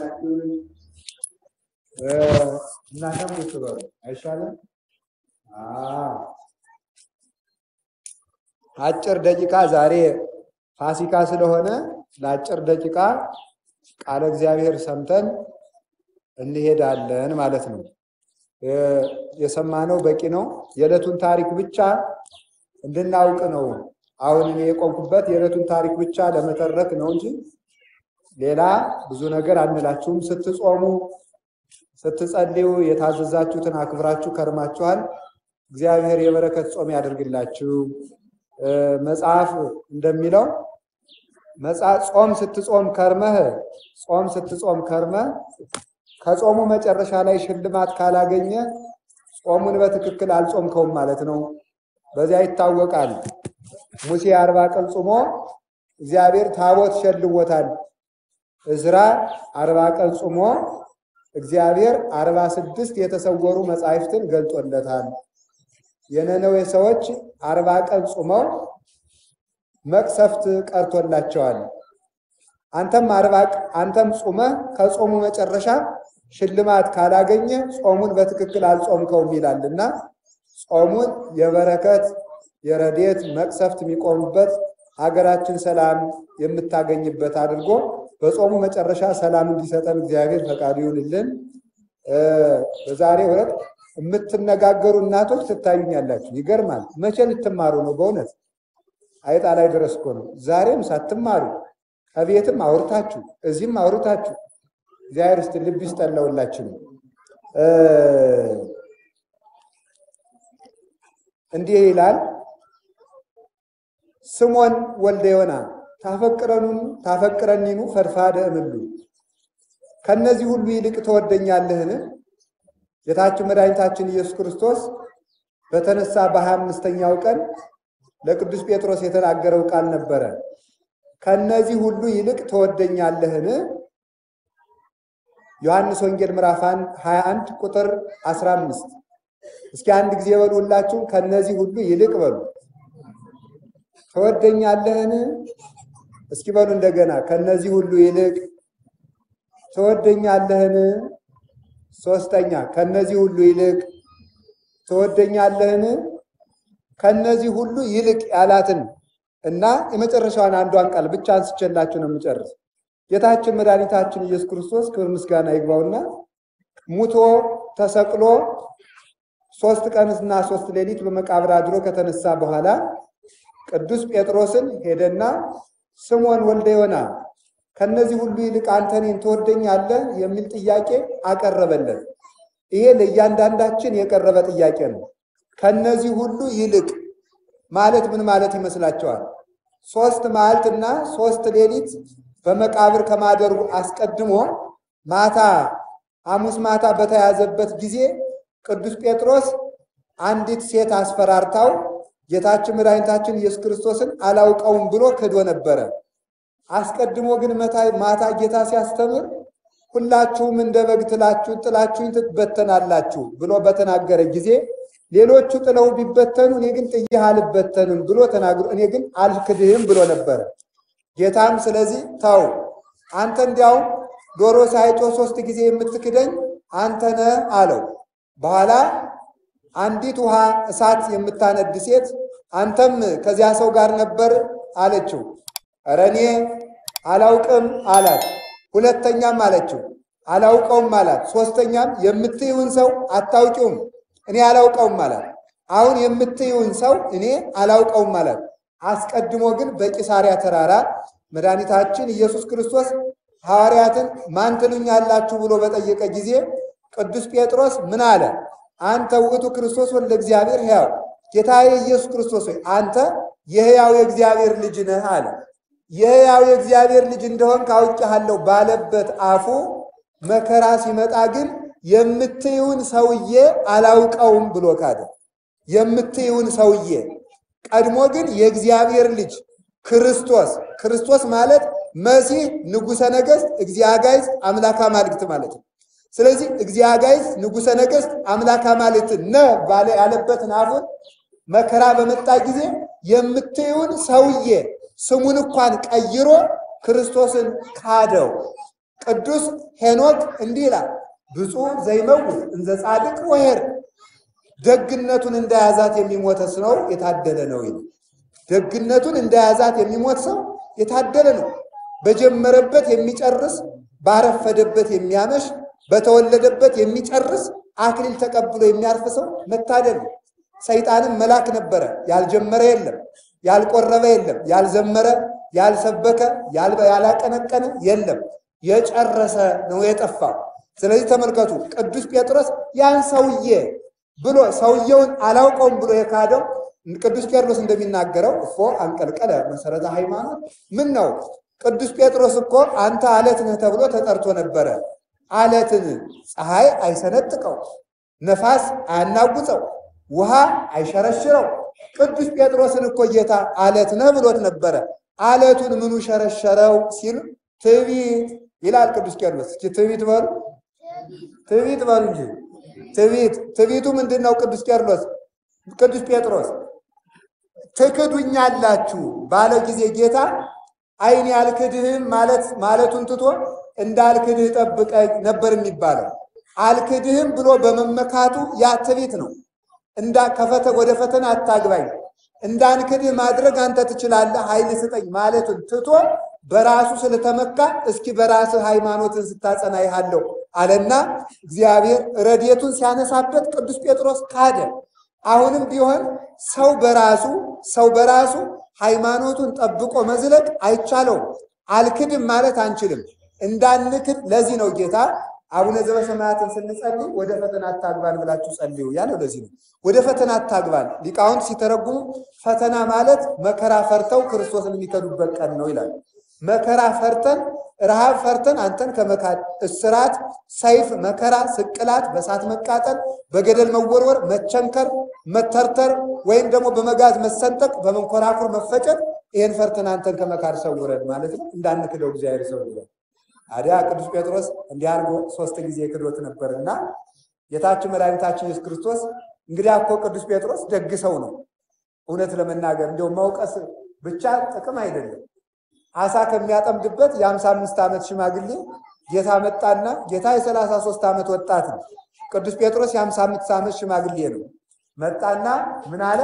ያላችሁ እናንተም ቁጭ በሉ አይሻልም? አጭር ደቂቃ ዛሬ ፋሲካ ስለሆነ ለአጭር ደቂቃ ቃለ እግዚአብሔር ሰምተን እንሄዳለን ማለት ነው። የሰማነው በቂ ነው። የዕለቱን ታሪክ ብቻ እንድናውቅ ነው። አሁን እኔ የቆምኩበት የዕለቱን ታሪክ ብቻ ለመተረክ ነው እንጂ ሌላ ብዙ ነገር አንላችሁም። ስትጾሙ፣ ስትጸልዩ የታዘዛችሁትን አክብራችሁ ከርማችኋል። እግዚአብሔር የበረከት ጾም ያደርግላችሁ። መጽሐፍ እንደሚለው ጾም ስትጾም ከርመህ ጾም ስትጾም ከርመህ ከጾሙ መጨረሻ ላይ ሽልማት ካላገኘ ጾሙን በትክክል አልጾምከውም ማለት ነው። በዚያ ይታወቃል። ሙሴ አርባ ቀን ጾሞ እግዚአብሔር ታቦት ሸልሞታል። እዝራ አርባ ቀን ጾሞ እግዚአብሔር አርባ ስድስት የተሰወሩ መጻሕፍትን ገልጦለታል። የነነዌ ሰዎች አርባ ቀን ጾመው መቅሰፍት ቀርቶላቸዋል። አንተም አርባ አንተም ጾመህ ከጾሙ መጨረሻ ሽልማት ካላገኘ ጾሙን በትክክል አልጾምከውም ይላልና ጾሙን የበረከት የረዴት መቅሰፍት የሚቆሙበት ሀገራችን ሰላም የምታገኝበት አድርጎ በጾሙ መጨረሻ ሰላም እንዲሰጠን እግዚአብሔር ፈቃዱ ይሁንልን። በዛሬው ዕለት የምትነጋገሩ እናቶች ትታዩኛላችሁ። ይገርማል። መቼ ልትማሩ ነው? በእውነት አይጣ ላይ ድረስ እኮ ነው። ዛሬም ሳትማሩ ከቤትም አውርታችሁ እዚህም አውርታችሁ እግዚአብሔር ውስጥ ልብ ይስጠን ለሁላችንም። እንዲህ ይላል ስሞን ወልደ ዮና ታፈቅረኑን ታፈቅረኒኑ ፈድፋደ እምሉ ከነዚህ ሁሉ ይልቅ ትወደኛለህን? ጌታችን መድኃኒታችን ኢየሱስ ክርስቶስ በተነሳ በሀያ አምስተኛው ቀን ለቅዱስ ጴጥሮስ የተናገረው ቃል ነበረ። ከነዚህ ሁሉ ይልቅ ትወደኛለህን? ዮሐንስ ወንጌል ምዕራፍ 21 ቁጥር 15 እስኪ አንድ ጊዜ በሉ ሁላችሁም ከነዚህ ሁሉ ይልቅ በሉ ትወደኛለህን? እስኪ በሉ እንደገና ከነዚህ ሁሉ ይልቅ ትወደኛለህን? ሶስተኛ ከነዚህ ሁሉ ይልቅ ትወደኛለህን? ከነዚህ ሁሉ ይልቅ ያላትን እና የመጨረሻዋን አንዷን ቃል ብቻ አንስቼላችሁ ነው የምጨርስ። ጌታችን መድኃኒታችን ኢየሱስ ክርስቶስ ክብር ምስጋና ይግባውና ሙቶ ተሰቅሎ ሶስት ቀንና ሶስት ሌሊት በመቃብር አድሮ ከተነሳ በኋላ ቅዱስ ጴጥሮስን ሄደና ስምዖን ወልደ ዮና ከነዚህ ሁሉ ይልቅ አንተ እኔን ትወደኛለህ የሚል ጥያቄ አቀረበለት። ይሄ ለእያንዳንዳችን የቀረበ ጥያቄ ነው። ከነዚህ ሁሉ ይልቅ ማለት ምን ማለት ይመስላችኋል? ሶስት መዓልትና ሶስት ሌሊት በመቃብር ከማደሩ አስቀድሞ ማታ ሐሙስ ማታ በተያዘበት ጊዜ ቅዱስ ጴጥሮስ አንዲት ሴት አስፈራርታው ጌታችን መድኃኒታችን ኢየሱስ ክርስቶስን አላውቀውም ብሎ ክዶ ነበረ። አስቀድሞ ግን ማታ ጌታ ሲያስተምር ሁላችሁም እንደ በግ ትላችሁ ጥላችሁኝ ትበተናላችሁ ብሎ በተናገረ ጊዜ ሌሎቹ ጥለው ቢበተኑ እኔ ግን ጥዬህ አልበተንም ብሎ ተናግሮ እኔ ግን አልክድህም ብሎ ነበረ። ጌታም ስለዚህ ተው አንተ እንዲያውም ዶሮ ሳይጮህ ሶስት ጊዜ የምትክደኝ አንተ ነህ አለው። በኋላ አንዲት ውሃ እሳት የምታነድ ሴት አንተም ከዚያ ሰው ጋር ነበር አለችው። ኧረ እኔ አላውቅም አላት። ሁለተኛም አለችው አላውቀውም አላት። ሶስተኛም የምትይውን ሰው አታውቂውም እኔ አላውቀውም አላት። አሁን የምትይውን ሰው እኔ አላውቀውም አላት። አስቀድሞ ግን በቂሳሪያ ተራራ መድኃኒታችን ኢየሱስ ክርስቶስ ሐዋርያትን ማን ትሉኛላችሁ ብሎ በጠየቀ ጊዜ ቅዱስ ጴጥሮስ ምን አለ? አንተ ውእቱ ክርስቶስ ወልደ እግዚአብሔር ሕያው፣ ጌታዬ ኢየሱስ ክርስቶስ ሆይ አንተ የሕያው የእግዚአብሔር ልጅ ነህ አለ። የሕያው የእግዚአብሔር ልጅ እንደሆን ካውቄሃለሁ ባለበት አፉ መከራ ሲመጣ ግን የምትይውን ሰውዬ አላውቀውም ብሎ ካደ። የምትይውን ሰውዬ ቀድሞ ግን የእግዚአብሔር ልጅ ክርስቶስ ክርስቶስ ማለት መሲህ ንጉሠ ነገሥት እግዚአጋይዝ አምላክ አማልክት ማለት ነው። ስለዚህ እግዚአጋይዝ ንጉሠ ነገሥት አምላክ አማልክት ነ ባለ ያለበትን አፉን መከራ በመጣ ጊዜ የምትይውን ሰውዬ ስሙን እንኳን ቀይሮ ክርስቶስን ካደው። ቅዱስ ሄኖክ እንዲህ ይላል፣ ብፁዕ ዘይመውት እንዘ ጻድቅ ወኄር ደግነቱን እንደያዛት የሚሞተ ሰው የታደለ ነው ይላል። ደግነቱን እንደያዛት የሚሞት ሰው የታደለ ነው። በጀመረበት የሚጨርስ ባረፈደበት የሚያመሽ በተወለደበት የሚጨርስ አክሊል ተቀብሎ የሚያርፍ ሰው መታደል ነው። ሰይጣንም መልአክ ነበረ፣ ያልጀመረ የለም፣ ያልቆረበ የለም፣ ያልዘመረ፣ ያልሰበከ፣ ያላቀነቀነ የለም፣ የጨረሰ ነው የጠፋው። ስለዚህ ተመልከቱ፣ ቅዱስ ጴጥሮስ ያን ሰውዬ ብሎ ሰውየውን አላውቀውም ብሎ የካደው ቅዱስ ቄርሎስ እንደሚናገረው እፎ አንቀልቀለ መሰረተ ሃይማኖት ምን ነው ቅዱስ ጴጥሮስ እኮ አንተ አለት ነህ ተብሎ ተጠርቶ ነበረ። አለትን ፀሐይ አይሰነጥቀው፣ ነፋስ አያናጉፀው፣ ውሃ አይሸረሽረው። ቅዱስ ጴጥሮስን እኮ ጌታ አለት ነህ ብሎት ነበረ። አለቱን ምኑ ሸረሸረው ሲል ትዕቢት ይላል ቅዱስ ቄርሎስ። እስኪ ትዕቢት በሉ ትዕቢት በሉ እንጂ ትዕቢት ትዕቢቱ ምንድን ነው? ቅዱስ ቄርሎስ ቅዱስ ጴጥሮስ ትክዱኛላችሁ ባለው ጊዜ ጌታ ዓይን ያልክድህም ማለት ማለቱን ትቶ እንዳልክድህ ጠብቀኝ ነበር የሚባለው። አልክድህም ብሎ በመመካቱ ያ ትዕቢት ነው። እንዳ ከፈተ ወደ ፈተና አታግባኝ፣ እንዳንክድህ ማድረግ አንተ ትችላለህ፣ ኃይል ስጠኝ ማለቱን ትቶ በራሱ ስለተመካ እስኪ በራስህ ሃይማኖትን ስታጸና ይሃለሁ አለና እግዚአብሔር ረድኤቱን ሲያነሳበት ቅዱስ ጴጥሮስ ካደ። አሁንም ቢሆን ሰው በራሱ ሰው በራሱ ሃይማኖቱን ጠብቆ መዝለቅ አይቻለውም። አልክድም ማለት አንችልም። እንዳንክድ ለዚህ ነው ጌታ አቡነ ዘበሰማያትን ስንጸልይ ወደ ፈተና አታግባን ብላችሁ ጸልዩ ያለው ለዚህ ነው። ወደ ፈተና አታግባን ሊቃውንት ሲተረጉሙ ፈተና ማለት መከራ ፈርተው ክርስቶስን የሚከዱበት ቀን ነው ይላል። መከራ ፈርተን ረሃብ ፈርተን አንተን ከመካድ እስራት፣ ሰይፍ፣ መከራ፣ ስቅላት፣ በእሳት መቃጠል፣ በገደል መወርወር፣ መቸንከር፣ መተርተር ወይም ደግሞ በመጋዝ መሰንጠቅ፣ በመንኮራኩር መፈጨት ይህን ፈርተን አንተን ከመካድ ሰውረን ማለት ነው። እንዳንክደው እግዚአብሔር ሰውረን። አዲያ ቅዱስ ጴጥሮስ እንዲህ አድርጎ ሶስት ጊዜ ክዶት ነበርና ጌታችን መድኃኒታችን ኢየሱስ ክርስቶስ እንግዲህ እኮ ቅዱስ ጴጥሮስ ደግ ሰው ነው። እውነት ለመናገር እንዲያው መውቀስ ብቻ ጥቅም አይደለም። አሳ ከሚያጠምድበት የአምሳ አምስት ዓመት ሽማግሌ ጌታ መጣና ጌታ የሰላሳ ሶስት ዓመት ወጣት ነው። ቅዱስ ጴጥሮስ የአምሳ አምስት ዓመት ሽማግሌ ነው። መጣና ምን አለ?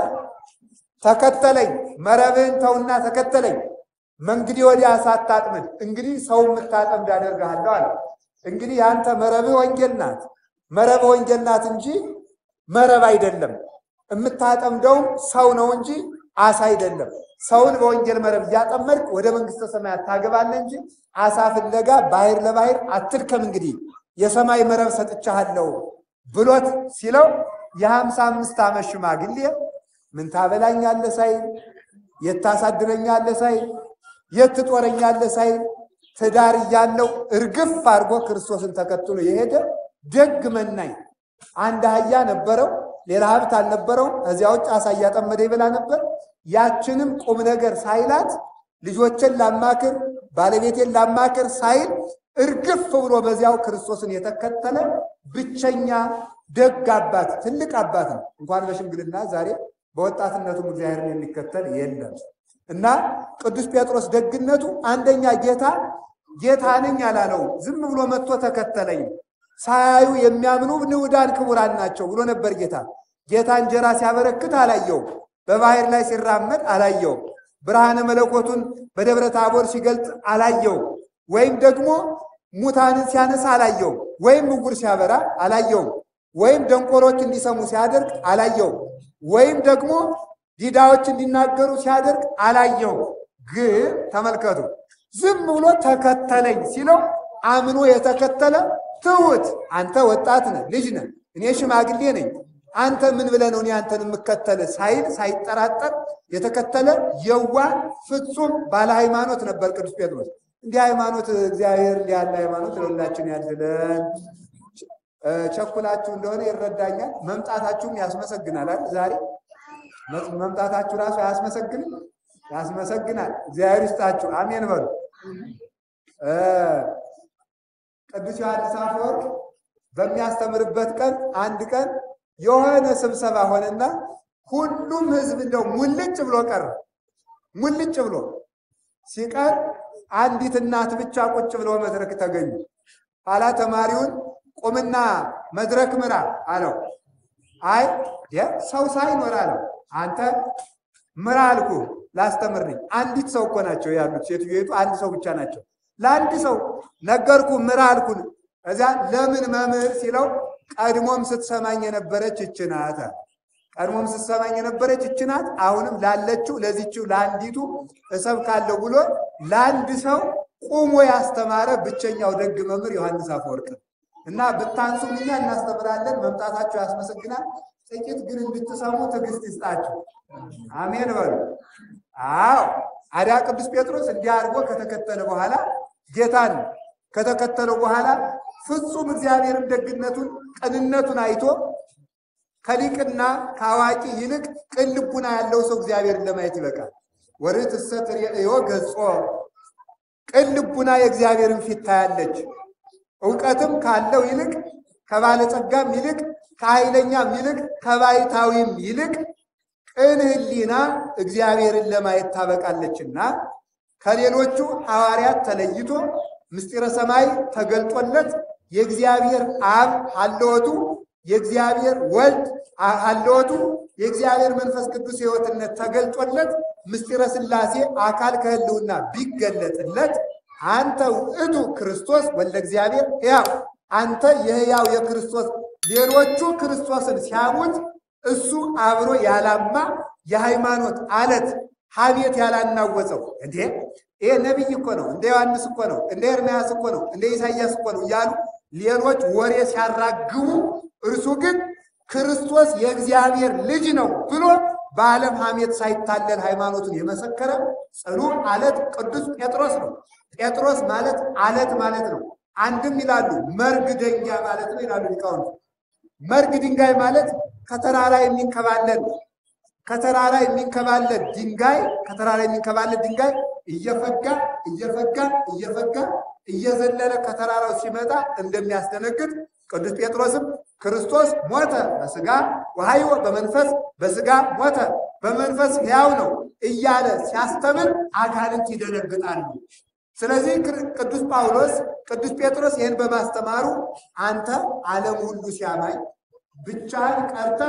ተከተለኝ፣ መረብህን ተውና ተከተለኝ። መንግዲህ ወዲያ አሳ አታጥምድ፣ እንግዲህ ሰው የምታጠምድ አደርግሃለሁ አለ። እንግዲህ የአንተ መረብህ ወንጌል ናት። መረብህ ወንጌል ናት እንጂ መረብ አይደለም። የምታጠምደውም ሰው ነው እንጂ አሳ አይደለም። ሰውን በወንጌል መረብ እያጠመድክ ወደ መንግስተ ሰማያት ታገባለህ እንጂ አሳ ፍለጋ ባህር ለባህር አትድከም። እንግዲህ የሰማይ መረብ ሰጥቻለሁ ብሎት ሲለው የሀምሳ አምስት ዓመት ሽማግሌ ምን ታበላኛለህ ሳይል የት ታሳድረኛለህ ሳይል የት ትጦረኛለህ ሳይል ትዳር እያለው እርግፍ አድርጎ ክርስቶስን ተከትሎ የሄደ ደግ መናኝ አንድ አህያ ነበረው። ሌላ ሀብት አልነበረውም። እዚያ ውጭ አሳ እያጠመደ ይበላ ነበር። ያችንም ቁም ነገር ሳይላት ልጆችን ላማክር ባለቤቴን ላማክር ሳይል እርግፍ ብሎ በዚያው ክርስቶስን የተከተለ ብቸኛ ደግ አባት ትልቅ አባት ነው። እንኳን በሽምግልና ዛሬ በወጣትነቱም እግዚአብሔርን የሚከተል የለም እና ቅዱስ ጴጥሮስ ደግነቱ አንደኛ ጌታ ጌታ ነኝ አላለው። ዝም ብሎ መጥቶ ተከተለኝ። ሳያዩ የሚያምኑ ንዑዳን ክቡራን ናቸው ብሎ ነበር ጌታ። ጌታ እንጀራ ሲያበረክት አላየውም። በባህር ላይ ሲራመድ አላየውም። ብርሃነ መለኮቱን በደብረ ታቦር ሲገልጥ አላየውም። ወይም ደግሞ ሙታንን ሲያነሳ አላየውም። ወይም ዕውር ሲያበራ አላየውም። ወይም ደንቆሮች እንዲሰሙ ሲያደርግ አላየውም። ወይም ደግሞ ዲዳዎች እንዲናገሩ ሲያደርግ አላየውም። ግን ተመልከቱ፣ ዝም ብሎ ተከተለኝ ሲለው አምኖ የተከተለ ትሁት አንተ ወጣት ነህ፣ ልጅ ነህ፣ እኔ ሽማግሌ ነኝ አንተ ምን ብለህ ነው እኔ አንተን የምከተል ሳይል ሳይጠራጠር የተከተለ የዋ ፍጹም ባለ ሃይማኖት ነበር ቅዱስ ጴጥሮስ። እንዲህ ሃይማኖት እግዚአብሔር እንዲህ ያለ ሃይማኖት ለሁላችን ያድለን። ቸኩላችሁ እንደሆነ ይረዳኛል። መምጣታችሁም ያስመሰግናል አይደል? ዛሬ መምጣታችሁ ራሱ አያስመሰግንም? ያስመሰግናል። እግዚአብሔር ይስጣችሁ። አሜን በሉ። ቅዱስ ዮሐንስ አፈወርቅ በሚያስተምርበት ቀን አንድ ቀን የሆነ ስብሰባ ሆነና ሁሉም ሕዝብ እንደው ሙልጭ ብሎ ቀረ። ሙልጭ ብሎ ሲቀር አንዲት እናት ብቻ ቁጭ ብለው መድረክ ተገኙ። ኋላ ተማሪውን ቁምና መድረክ ምራ አለው። አይ ሰው ሳይኖር አለው። አንተ ምራ አልኩ ላስተምርኝ። አንዲት ሰው እኮ ናቸው ያሉት፣ ሴትዮቱ አንድ ሰው ብቻ ናቸው። ለአንድ ሰው ነገርኩ ምራ አልኩን። እዚያ ለምን መምህር ሲለው ቀድሞም ስትሰማኝ የነበረች ይህች ናት። ቀድሞም ስትሰማኝ የነበረች ይህች ናት። አሁንም ላለችው ለዚችው ለአንዲቱ እሰብካለሁ ብሎ ለአንድ ሰው ቁሞ ያስተማረ ብቸኛው ደግ መምህር ዮሐንስ አፈወርቅ እና ብታንሱም እኛ እናስተምራለን፣ መምጣታችሁ ያስመሰግናል። ጥቂት ግን እንድትሰሙ ትዕግስት ይስጣችሁ። አሜን በሉ። አዎ አዲያ ቅዱስ ጴጥሮስ እንዲህ አድርጎ ከተከተለ በኋላ ጌታን ከተከተለው በኋላ ፍጹም እግዚአብሔርን ደግነቱን ቅንነቱን አይቶ ከሊቅና ከአዋቂ ይልቅ ቅን ልቡና ያለው ሰው እግዚአብሔርን ለማየት ይበቃል። ወርትዕሰ ትሬእዮ ገጾ ቅን ልቡና የእግዚአብሔርን ፊት ታያለች። እውቀትም ካለው ይልቅ ከባለጸጋም ይልቅ ከኃይለኛም ይልቅ ከባይታዊም ይልቅ ቅን ሕሊና እግዚአብሔርን ለማየት ታበቃለችና ከሌሎቹ ሐዋርያት ተለይቶ ምስጢረ ሰማይ ተገልጦለት የእግዚአብሔር አብ ሀለወቱ የእግዚአብሔር ወልድ ሀለወቱ የእግዚአብሔር መንፈስ ቅዱስ ሕይወትነት ተገልጦለት ምስጢረ ሥላሴ አካል ከህልውና ቢገለጥለት አንተ ውእቱ ክርስቶስ ወልደ እግዚአብሔር ሕያው አንተ የሕያው የክርስቶስ ሌሎቹ ክርስቶስን ሲያሙት እሱ አብሮ ያላማ የሃይማኖት አለት ሐሜት ያላናወፀው እንዴ ይሄ ነቢይ እኮ ነው፣ እንደ ዮሐንስ እኮ ነው፣ እንደ ኤርምያስ እኮ ነው፣ እንደ ኢሳይያስ እኮ ነው እያሉ ሌሎች ወሬ ሲያራግቡ እርሱ ግን ክርስቶስ የእግዚአብሔር ልጅ ነው ብሎ በዓለም ሐሜት ሳይታለል ሃይማኖቱን የመሰከረ ጽኑ አለት ቅዱስ ጴጥሮስ ነው። ጴጥሮስ ማለት አለት ማለት ነው። አንድም ይላሉ መርግ ደንጊያ ማለት ነው ይላሉ ሊቃውንት። መርግ ድንጋይ ማለት ከተራራ የሚንከባለል ከተራራ የሚንከባለል ድንጋይ ከተራራ የሚንከባለል ድንጋይ እየፈጋ እየፈጋ እየፈጋ እየዘለለ ከተራራው ሲመጣ እንደሚያስደነግጥ ቅዱስ ጴጥሮስም ክርስቶስ ሞተ በስጋ ወሐይወ በመንፈስ በስጋ ሞተ በመንፈስ ሕያው ነው እያለ ሲያስተምር አጋንንት ይደነግጣሉ። ስለዚህ ቅዱስ ጳውሎስ ቅዱስ ጴጥሮስ ይህን በማስተማሩ አንተ ዓለም ሁሉ ሲያማኝ ብቻህን ቀርተህ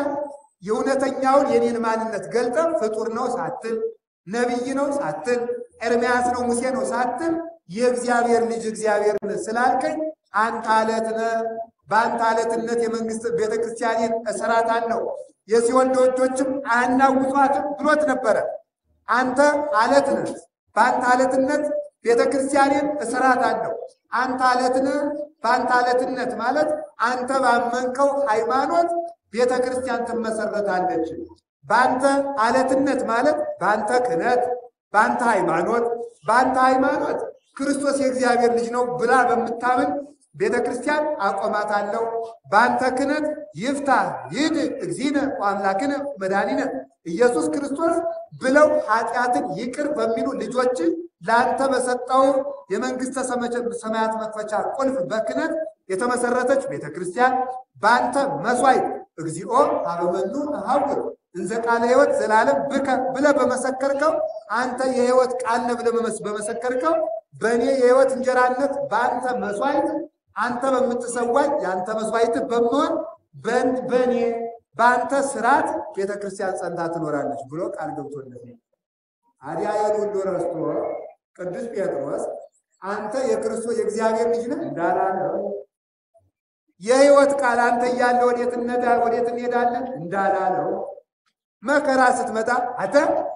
የእውነተኛውን የኔን ማንነት ገልጠ ፍጡር ነው ሳትል ነቢይ ነው ሳትል ኤርምያስ ነው ሙሴ ነው ሳትል የእግዚአብሔር ልጅ እግዚአብሔርን ስላልከኝ አንተ አለት ነህ። በአንተ አለትነት የመንግስት ቤተ ክርስቲያኔን እሰራታለሁ የሲኦል ደጆችም አያናውጧትም ብሎት ነበረ። አንተ አለት ነህ። በአንተ አለትነት ቤተ ክርስቲያኔን እሰራታለሁ። አንተ አለት ነህ። በአንተ አለትነት ማለት አንተ ባመንከው ሃይማኖት ቤተ ክርስቲያን ትመሰረታለች። በአንተ አለትነት ማለት በአንተ ክህነት፣ በአንተ ሃይማኖት፣ በአንተ ሃይማኖት ክርስቶስ የእግዚአብሔር ልጅ ነው ብላ በምታምን ቤተ ክርስቲያን አቆማታለሁ። በአንተ ክህነት ይፍታ ይድ እግዚእነ ወአምላክነ መድኃኒነ ኢየሱስ ክርስቶስ ብለው ኃጢአትን ይቅር በሚሉ ልጆች ለአንተ በሰጠው የመንግስተ ሰማያት መክፈቻ ቁልፍ በክህነት የተመሰረተች ቤተ ክርስቲያን በአንተ መስዋዕት እግዚኦ ሀበመኑ ተሐውር እንዘ ቃለ ሕይወት ዘላለም ብከ ብለህ በመሰከርከው አንተ የሕይወት ቃል ነህ ብለህ በመሰከርከው በእኔ የሕይወት እንጀራነት በአንተ መስዋዕት አንተ በምትሰዋኝ የአንተ መስዋዕት በመሆን በእኔ በአንተ ስርዓት ቤተ ክርስቲያን ጸንታ ትኖራለች ብሎ ቃል ገብቶለት አዲያ ይህን ሁሉ ረስቶ ቅዱስ ጴጥሮስ አንተ የክርስቶስ የእግዚአብሔር ልጅ ነህ እንዳላለው የሕይወት ቃል አንተ እያለ ወዴት ወዴት እንሄዳለን እንዳላለው መከራ ስትመጣ አንተ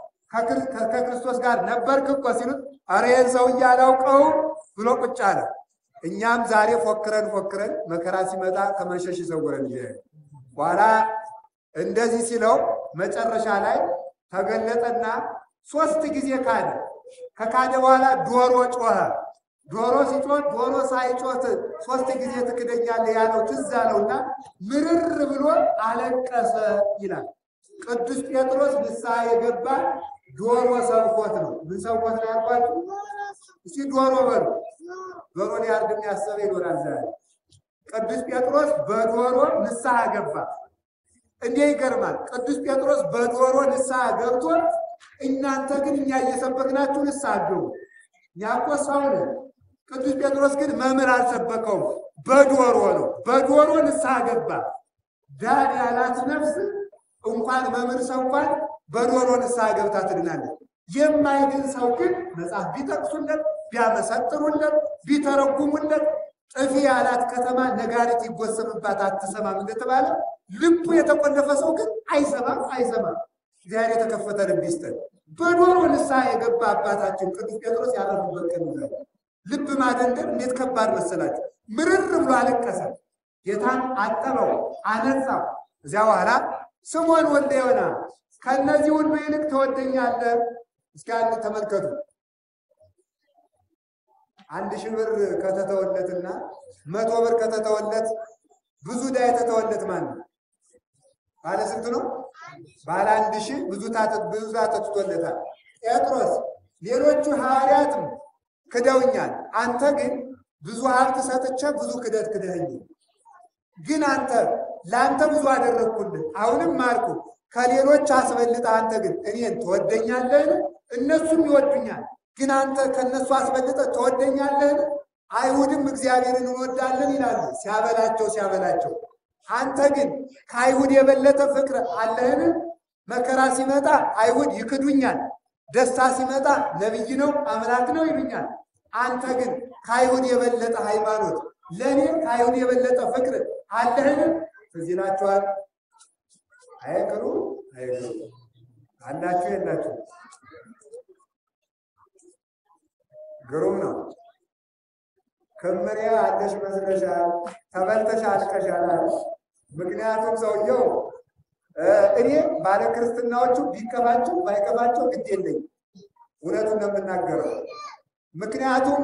ከክርስቶስ ጋር ነበርክ እኮ ሲሉት ኧረ ይህን ሰውዬ አላውቀውም ብሎ ቁጭ አለ። እኛም ዛሬ ፎክረን ፎክረን መከራ ሲመጣ ከመሸሽ ይሰውረን። በኋላ እንደዚህ ሲለው መጨረሻ ላይ ተገለጠና ሶስት ጊዜ ካደ። ከካደ በኋላ ዶሮ ጮኸ። ዶሮ ሲጮህ ዶሮ ሳይጮት ሶስት ጊዜ ትክደኛለህ ያለው ትዝ አለውና ምርር ብሎ አለቀሰ ይላል። ቅዱስ ጴጥሮስ ንስሐ የገባ ዶሮ ሰብኮት ነው። ምን ሰብኮት ነው ያልኳችሁ? እስቲ ዶሮ በሉ። ዶሮ ሊያርድ የሚያሰበ ይኖራል ዛሬ። ቅዱስ ጴጥሮስ በዶሮ ንስሐ ገባ። እንዴ ይገርማል። ቅዱስ ጴጥሮስ በዶሮ ንስሐ ገብቶ እናንተ ግን እኛ እየሰበክናችሁ ንስሐ ገቡ። ያኮ ሰው ነን። ቅዱስ ጴጥሮስ ግን መምህር አልሰበከውም። በዶሮ ነው። በዶሮ ንስሐ ገባ። ዳን ያላት ነፍስ እንኳን መምህር ሰው እንኳን በዶሮ ንስሐ ገብታ ትድናለች። የማይድን ሰው ግን መጽሐፍ ቢጠቅሱለት፣ ቢያመሰጥሩለት፣ ቢተረጉሙለት ጥፊ ያላት ከተማ ነጋሪት ይጎሰምባት አትሰማም እንደተባለ ልቡ የተቆለፈ ሰው ግን አይሰማም አይሰማም። እግዚአብሔር የተከፈተ ልብ ይስጠን። በዶሮ ንስሐ የገባ አባታችን ቅዱስ ጴጥሮስ ያረፉበት ቀን ነው። ልብ ማደንደን እንዴት ከባድ መሰላችሁ! ምርር ብሎ አለቀሰ። ጌታን አጠበው፣ አነጻው። እዚያ በኋላ ስምዖን ወልደ ዮና ከእነዚህ ሁሉ ይልቅ ትወደኛለህ? እስኪ አንድ ተመልከቱ። አንድ ሺህ ብር ከተተወለትና መቶ ብር ከተተወለት ብዙ ዕዳ የተተወለት ማን ነው? ባለ ስንት ነው? ባለ አንድ ሺህ ብዙ ብዙ ተትቶለታል። ጴጥሮስ ሌሎቹ ሐዋርያትም ክደውኛል፣ አንተ ግን ብዙ ሀብት ሰጥቼ ብዙ ክደት ክደኸኝ። ግን አንተ ለአንተ ብዙ አደረግኩልህ፣ አሁንም ማርኩ ከሌሎች አስበልጠህ አንተ ግን እኔን ትወደኛለህን? እነሱም ይወዱኛል ግን አንተ ከነሱ አስበልጠህ ትወደኛለህን? አይሁድም እግዚአብሔርን እንወዳለን ይላሉ ሲያበላቸው ሲያበላቸው። አንተ ግን ከአይሁድ የበለጠ ፍቅር አለህን? መከራ ሲመጣ አይሁድ ይክዱኛል፣ ደስታ ሲመጣ ነቢይ ነው አምላክ ነው ይሉኛል። አንተ ግን ከአይሁድ የበለጠ ሃይማኖት፣ ለእኔ ከአይሁድ የበለጠ ፍቅር አለህን? ትዝ ይላችኋል። አይቅሩ አይቅሩ አላችሁ የላችሁ ግሩም ነው። ክምሬ አለሽ መስለሻል፣ ተበልተሽ አልቀሻል። ምክንያቱም ሰውየው እኔ ባለ ክርስትናዎቹ ቢከፋቸው ባይከፋቸው ግድ የለኝም፣ እውነቱን ነው የምናገረው። ምክንያቱም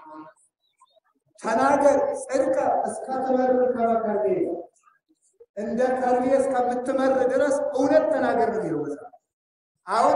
ተናገር ጽድቀ እስከ ትመር ከመከርቤ እንደ ከርቤ እስከምትመር ድረስ እውነት ተናገር ነው የሚለው መጽሐፍ። አሁን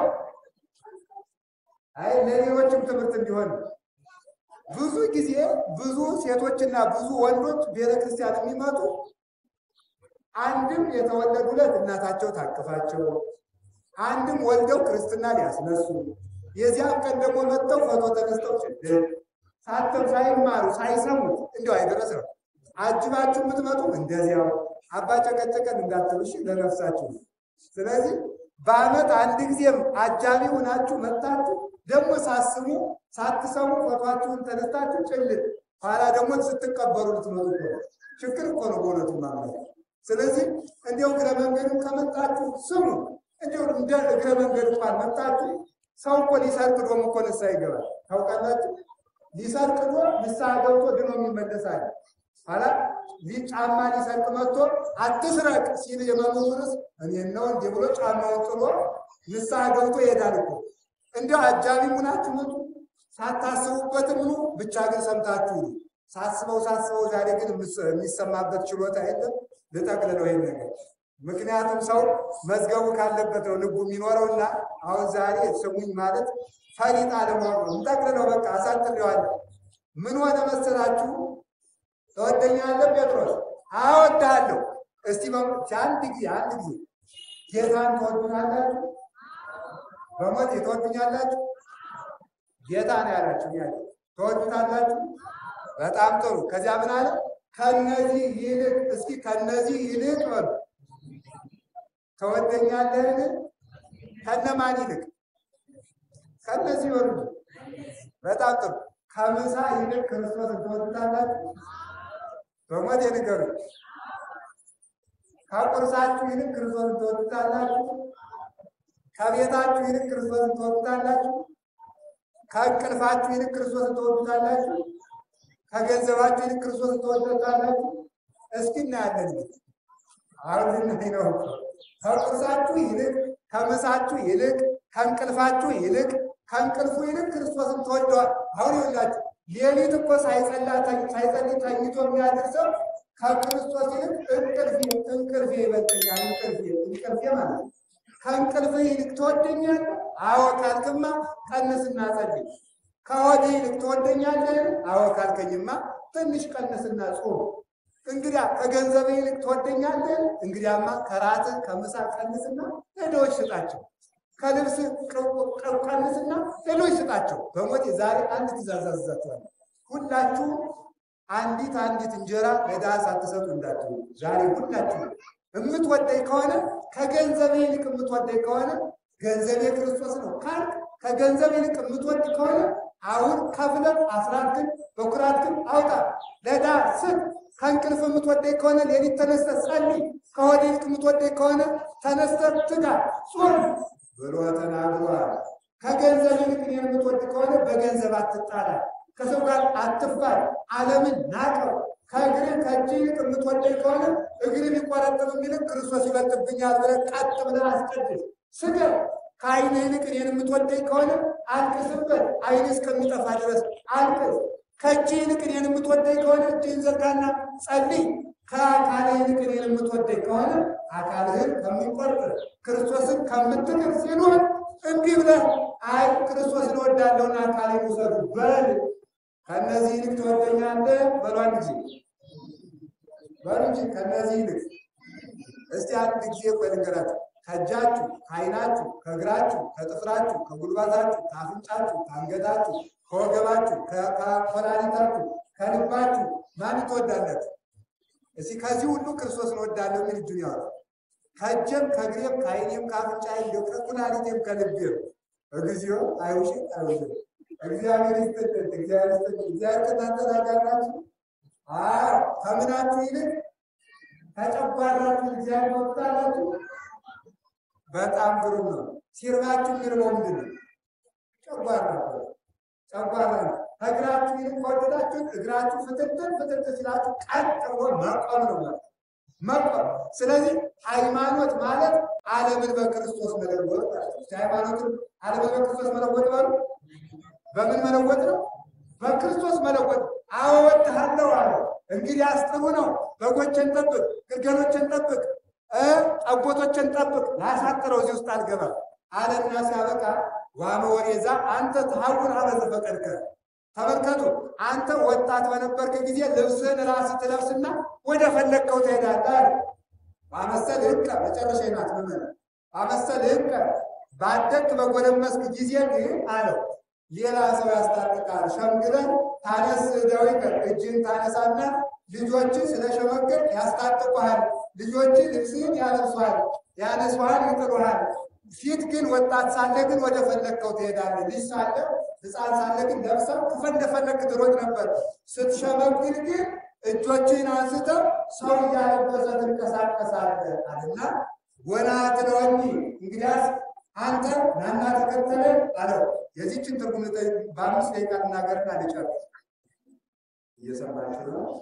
አይ ለሌሎችም ትምህርት እንዲሆን ብዙ ጊዜ ብዙ ሴቶችና ብዙ ወንዶች ቤተክርስቲያን የሚመጡ አንድም የተወለዱለት እናታቸው ታቅፋቸው፣ አንድም ወልደው ክርስትና ሊያስነሱ፣ የዚያም ቀን ደግሞ መጥተው ፎቶ ተነስተው ችግር ሳተም ሳይማሩ ሳይሰሙት እንዲያው አይደረስም። አጅባችሁ የምትመጡ እንደዚያው አባ ጨቀጨቀን እንዳትሉሽ ለነፍሳችሁ። ስለዚህ በዓመት አንድ ጊዜም አጃቢ ሆናችሁ መጥታችሁ ደግሞ ሳስቡ ሳትሰሙ ፎቷችሁን ተነስታችሁ ጭልጥ ኋላ ደግሞ ስትቀበሩ ልትመጡ ነው። ችግር እኮ ነው በእውነቱ ማለት። ስለዚህ እንዲያው እግረ መንገዱ ከመጣችሁ ስሙ። እንዲያው እንደ እግረ መንገድ እንኳን መጣችሁ ሰው እኮ ሊሰርቅ ዶም እኮ ንስሐ ይገባል። ታውቃላችሁ? ሊሰርቅ ዶ ንስሐ ገብቶ ድኖ የሚመለሳል። ኋላ ጫማ ሊሰርቅ መጥቶ አትስረቅ ሲል የመምህርስ እኔን ነው እንዲህ ብሎ ጫማውን ጥሎ ንስሐ ገብቶ ይሄዳል እኮ። እንዲያው አጃቢ ሙናችሁ መጡ ሳታስቡበትም ኑ ብቻ ግን ሰምታችሁ ኑ። ሳስበው ሳስበው ዛሬ ግን የሚሰማበት ችሎታ የለም። ልጠቅልለው ይሄን ነገር ምክንያቱም ሰው መዝገቡ ካለበት ነው ልቡ የሚኖረውና አሁን ዛሬ ስሙኝ ማለት ፈሊጥ አለመሆኑ ነው። እንጠቅልለው በቃ አሳጥሬዋለሁ። ምን ሆነ መሰላችሁ? ተወደኛለህ ጴጥሮስ? አወድሃለሁ። እስቲ አንድ ጊዜ አንድ ጊዜ ጌታን ትወዱናላችሁ? በሞት ትወዱኛላችሁ? ጌታ ነው ያላችሁ ያለ ትወዱታላችሁ? በጣም ጥሩ። ከዚያ ምን አለ? ከነዚህ ይልቅ እስኪ ከነዚህ ይልቅ በሉ ተወደኛለህን? ከነማን ይልቅ? ከነዚህ በሉ። በጣም ጥሩ። ከምሳ ይልቅ ክርስቶስን ትወዱታላችሁ? በሞት ንገሩ። ከቁርሳችሁ ይልቅ ክርስቶስን ትወዱታላችሁ? ከቤታችሁ ይልቅ ክርስቶስን ትወዱታላችሁ? ከእንቅልፋችሁ ይልቅ ክርስቶስን ትወዱታላችሁ? ከገንዘባችሁ ይልቅ ክርስቶስን ትወዱታላችሁ? እስኪ እናያለን። እንግዲህ አሁን ልናይ ነው። ከቁርሳችሁ ይልቅ፣ ከምሳችሁ ይልቅ፣ ከእንቅልፋችሁ ይልቅ፣ ከእንቅልፉ ይልቅ ክርስቶስን ትወደዋል። አሁን ይኸውላችሁ ሌሊት እኮ ሳይጸልይ ተኝቶ የሚያድር ሰው ከክርስቶስ ይልቅ እንቅልፌ እንቅልፌ ይበልጠኛል። እንቅልፌ እንቅልፌ ማለት ነው። ከእንቅልፍ ይልቅ ትወደኛለህ? አዎ ካልክማ ቀንስና ጸልይ። ከሆድህ ይልቅ ትወደኛለህ? አዎ ካልከኝማ ትንሽ ቀንስና ጾም። እንግዲያ ከገንዘብ ይልቅ ትወደኛለህ? እንግዲያማ ከራትህ ከምሳ ቀንስና ለድሆች ስጣቸው። ከልብስ ቀንስና ሌሎች ስጣቸው። በሞቴ ዛሬ አንድ ትእዛዝ አዝዛችኋለሁ። ሁላችሁ አንዲት አንዲት እንጀራ ለድሃ ሳትሰጡ እንዳትሉ። ዛሬ ሁላችሁ የምትወደኝ ከሆነ ከገንዘብ ይልቅ የምትወደኝ ከሆነ ገንዘቤ ክርስቶስ ነው ካልክ ከገንዘብ ይልቅ የምትወድ ከሆነ አሁን ከፍለን አስራት ግን በኩራት ግን አውጣ ለዳ ስጥ። ከእንቅልፍ የምትወደኝ ከሆነ ሌሊት ተነስተህ ጸልይ። ከሆድ ይልቅ የምትወደኝ ከሆነ ተነስተህ ትጋ፣ ጾም ብሎ ተናግሯል። ከገንዘብ ይልቅ እኔን የምትወድ ከሆነ በገንዘብ አትጣላ፣ ከሰው ጋር አትፋል፣ ዓለምን ናቀው። ከእግር ከእጅ ይልቅ የምትወደኝ ከሆነ እግር ቢቆረጥም ይልቅ ክርስቶስ ይበልጥብኛል ብለህ ቀጥ ብለህ አስቀድስ፣ ስገድ። ከዓይን ይልቅ እኔን የምትወደኝ ከሆነ አልቅስበት፣ ዓይን እስከሚጠፋ ድረስ አልቅስ። ከእጅ ይልቅ እኔን የምትወደኝ ከሆነ እጅህን ዘርጋና ጸልይ። ከአካል ይልቅ እኔን የምትወደኝ ከሆነ አካልህን ከሚቆርጥ ክርስቶስን ከምትክር ሲሉን እምቢ ብለህ አይ ክርስቶስን እወዳለሁና አካሌን ውሰዱ በል። ከእነዚህ ይልቅ ትወደኛለህ በሉ አንድ ጊዜ በሉ እንጂ ከእነዚህ ይልቅ እስቲ አንድ ጊዜ ቆይ ልንገራችሁ። ከእጃችሁ፣ ከዓይናችሁ፣ ከእግራችሁ፣ ከጥፍራችሁ፣ ከጉልባታችሁ፣ ከአፍንጫችሁ፣ ከአንገታችሁ፣ ከወገባችሁ፣ ከኮላሊታችሁ፣ ከልባችሁ ማን ትወዳላችሁ? እስቲ ከዚህ ሁሉ ክርስቶስን እወዳለሁ የሚል እጁን ያወጣ። ከእጄም ከእግሬም ከዓይኔም ከአፍንጫዬም እንደው ከኩላሊቴም ከልቤም እግዚኦ አይውሽ አይውሽ እግዚአብሔር ይስጥልን፣ እግዚአብሔር ይስጥልን። እግዚአብሔር ከእናንተ ጋር ናችሁ። አዎ ከምናችሁ ይልቅ ከጨጓራችሁ እግዚአብሔር ወጣላችሁ። በጣም ግሩም ነው። ሲርባችሁ የሚርበው ምንድን ነው? ጨጓራ ነው። ጨጓራ ነው። ከእግራችሁ ይልቅ ከወደዳችሁ እግራችሁ ፍትትን ፍትት ሲላችሁ ቀጥ ብሎ መቆም ነው ማለት መቆም። ስለዚህ ሃይማኖት ማለት ዓለምን በክርስቶስ መለወጥ ማለት ነው። ሃይማኖትን ዓለምን በክርስቶስ መለወጥ በሉ። በምን መለወጥ ነው? በክርስቶስ መለወጥ። አዎ እወድሃለሁ አለ። እንግዲህ አስጥሩ ነው። በጎችን ጠብቅ፣ ግልገሎችን ጠብቅ፣ ጠቦቶችን ጠብቅ። ላሳጥረው እዚህ ውስጥ አልገባም አለና ሲያበቃ ዋመ ወሬዛ አንተ ተሐውር አበ ዘፈቀድከ ተመልከቱ አንተ ወጣት በነበርክ ጊዜ ልብስህን ራስህ ትለብስና ወደ ፈለግከው ትሄዳለህ አለ። ማመሰል ህቀ መጨረሻ ናት ምመን ማመሰል ህቀ ባደግክ በጎለመስክ ጊዜ ግን አለው ሌላ ሰው ያስታጥቃል። ሸምግለን ታነስ ደዊቀ እጅን ታነሳና ልጆች ስለሸመገል ያስታጥቁሃል። ልጆች ልብስህን ያለብሱሃል፣ ያነሱሃል፣ ይጥሉሃል። ፊት ግን ወጣት ሳለ ግን ወደ ፈለግከው ትሄዳለህ። ልጅ ሳለ ሕፃን ሳለ ግን ለብሰህ ከፈለፈለግ ትሮጥ ነበር። ስትሸመግል ግን እጆችን አንስተህ ሰው እያለበሰ ትንቀሳቀሳለህ አለና ወና ትለወኒ እንግዲያስ አንተ ናና ተከተለን አለው። የዚችን ትርጉም በአምስት ደቂቃ እናገርና ልጨርስ። እየሰማችሁ ነው?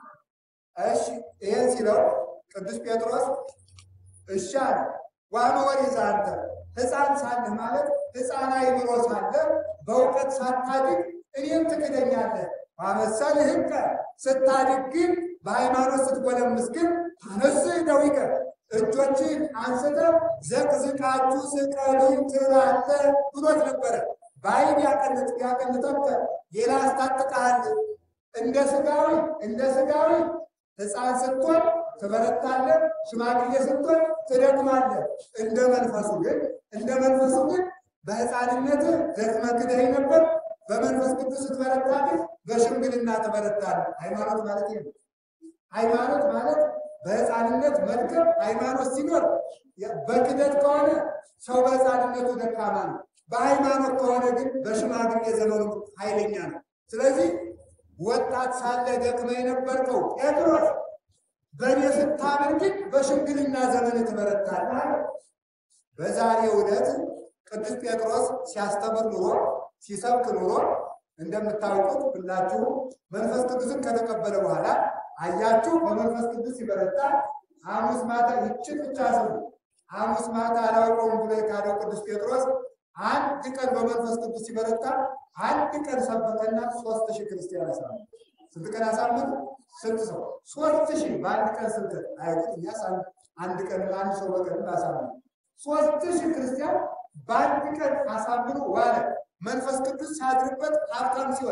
እሺ ይሄን ሲለው ቅዱስ ጴጥሮስ እሺ አለ። ዋኖ ወሪዛ አንተ ሕፃን ሳለህ ማለት ሕፃን አይምሮ ሳለህ በእውቀት ሳታድግ እኔም ትክደኛለህ። ማመሰልህ ህቀ ስታድግ ግን በሃይማኖት ስትጎለምስ ግን ታነስህ ደዊቀ እጆችን አንስተህ ዘቅዝቃችሁ ስቀሉኝ ትላለህ ብሎት ነበረ። በአይን ያቀንት ያቀንተብተ ሌላ አስታጥቃል። እንደ ስጋዊ እንደ ስጋዊ ሕፃን ስትሆን ትበረታለህ፣ ሽማግሌ ስትሆን ትደክማለህ። እንደ መንፈሱ ግን እንደ መንፈሱ ግን በሕፃንነትህ ደክመህ ክደኸኝ ነበር። በመንፈስ ቅዱስ ስትበረታ ግን በሽምግልና ትበረታለህ። ሃይማኖት ማለት ይሄ ነው። ሃይማኖት ማለት በሕፃንነት መድከም ሃይማኖት ሲኖር፣ በክደት ከሆነ ሰው በሕፃንነቱ ደካማ ነው። በሃይማኖት ከሆነ ግን በሽማግሌ ዘመኑ ኃይለኛ ነው። ስለዚህ ወጣት ሳለ ደክመህ የነበርከው ጴጥሮስ በእኔ ስታምን ግን በሽምግልና ዘመን ትበረታለህ። በዛሬው ዕለት ቅዱስ ጴጥሮስ ሲያስተምር ኑሮ ሲሰብክ ኑሮ እንደምታውቁት ሁላችሁ መንፈስ ቅዱስን ከተቀበለ በኋላ አያችሁ፣ በመንፈስ ቅዱስ ሲበረታ ሐሙስ ማታ ይችን ብቻ ስሙ። ሐሙስ ማታ አላውቀውም ብሎ የካደው ቅዱስ ጴጥሮስ አንድ ቀን በመንፈስ ቅዱስ ሲበረታ አንድ ቀን ሰበከና ሶስት ሺህ ክርስቲያን አሳመነ። ስንት ቀን አሳመነ? ስንት ሰው? ሶስት ሺህ በአንድ ቀን ስብከት አይቁት። እኛስ አንድ ቀን አንድ ሰው በቀን አሳመነ። ሶስት ሺህ ክርስቲያን በአንድ ቀን አሳምኖ ዋለ። መንፈስ ቅዱስ ሲያድርበት ሀብታም ሲሆን፣